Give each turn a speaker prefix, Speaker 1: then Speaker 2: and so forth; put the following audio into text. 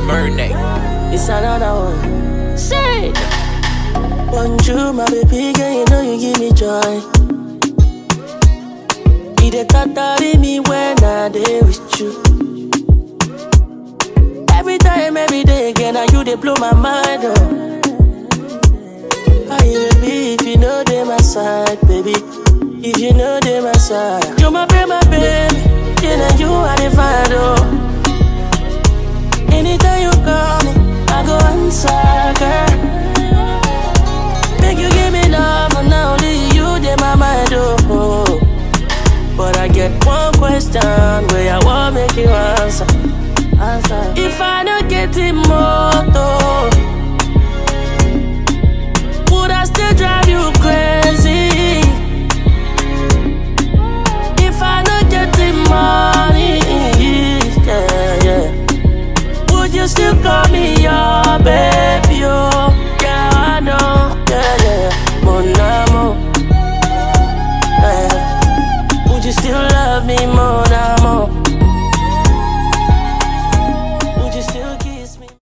Speaker 1: Murnay.
Speaker 2: It's another one. Say, Bonjour, my baby girl, you know you give me joy. You dey carry me when I dey with you. Every time, every day again, now you dey blow my mind up. How you be if you know they my side, baby? If you know they my side, you my baby, my baby. You know you are the find oh. Anytime you call me, I go answer, girl. Make you give me love, and now only you dey my mind, oh. But I get one question where I want make you answer. answer. If I don't get it moto, would I still drive you crazy? If I don't get the money, yeah, yeah. Would you still call